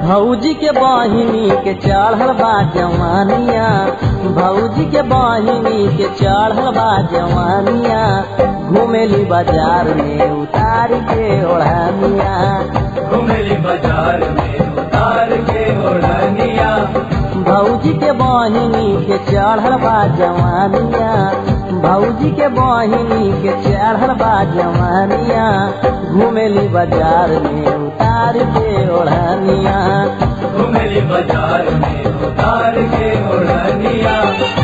भौजी के बहिनी के चढ़ल बा जवानिया भौजी के बहिनी के चढ़ल बा जवानिया घुमेली बाजार में उतार के ओढ़ानिया घुमेली बाजार में उतार के ओढ़निया भौजी के बहिनी के चढ़ल बा जवानिया भौजी के बहिनी के चढ़ल बा जवानिया घुमेली बाजार में उतार के ओढ़निया घुमेली बाजार में उतार के ओढ़निया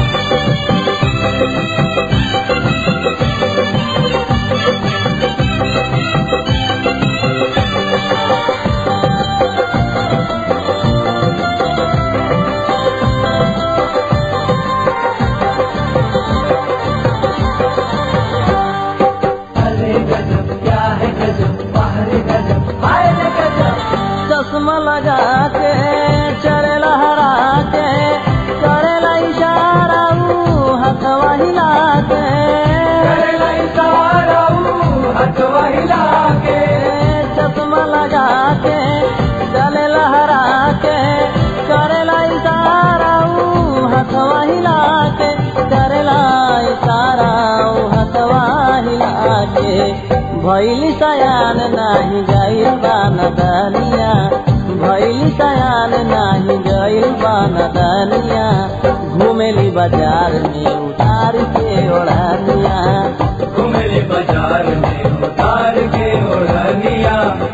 अरे गजब क्या है गजब बाहर गजब हाय रे गजब चश्मा लगा के चरे लहरा के करेला इशारा ऊ हथवा हिला के करेला इशारा ऊ हथवा हिला के चश्मा लगा के चले लहरा के करेला इशारा ऊ हथवा हिला के करेला इशारा ऊ हथवा हिला के भैली सयान नाही गइल बा नदनिया भैली सयान नाही गइल बा नदनिया घुमेली बाजार में उतार के ओढ़निया घुमेली बाजार में उतार के ओढ़निया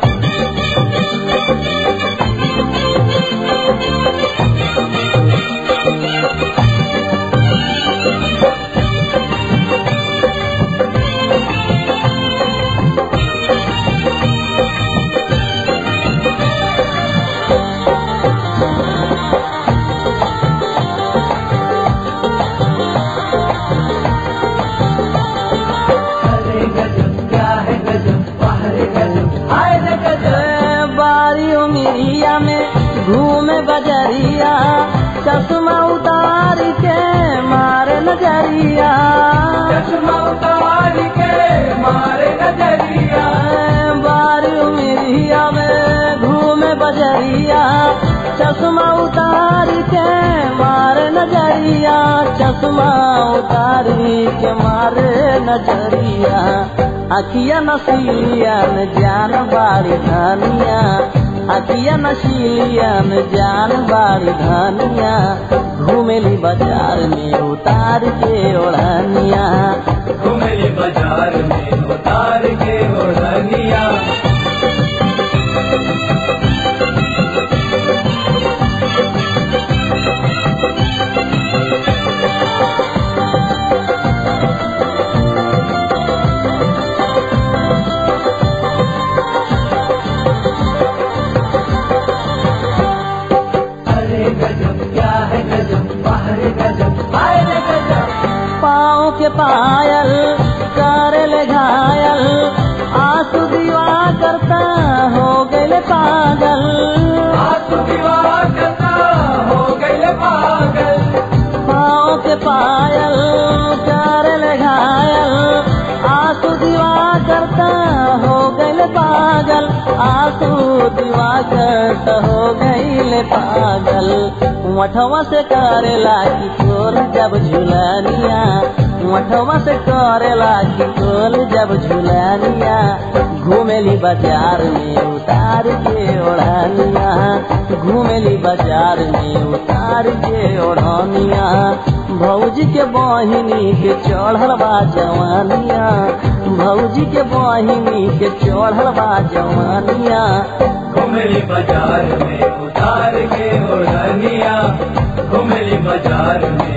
अरे गजब क्या है गजब बाहर गजब हाय रे गजब बारी उमिरिया में घूमे बजरिया चश्मा उतार के मारे नजरिया चश्मा उतार के मारे नजरिया बारी उमिरिया में घूमे बजरिया चश्मा उतार के मारे नजरिया चश्मा उतार के मारे नजरिया अखिया नसीलिया न जान बाड़ी धनिया अखिया नसीलिया न जान बाड़ी धनिया घूमेली बाजार में उतार के ओढ़निया घुमेली बाजार में उतार के ओढ़निया अरे गजब क्या है गजब बाहर गजब हाय रे गजब पाँव के पायल करल घायल आंसू दीवा करता हो गए पागल हाथ विवाह करता हो गए पागल पाँव के पायल करल घायल आंसू दीवा करता हो गए पागल आंसू दीवा करता हो गए पागल मठवा से करेला की तोर जब झुलनिया मठवा से करेला की तोर जब झुलनिया घूमेली बाजार में उतार के ओढ़निया घूमेली बाजार में उतार के ओढ़निया भौजी के बहिनी के चढ़ल बा जवानिया भौजी के बहिनी के चढ़ल बा जवानिया घुमेली बाजार में उतार के ओढ़निया घुमेली बाजार में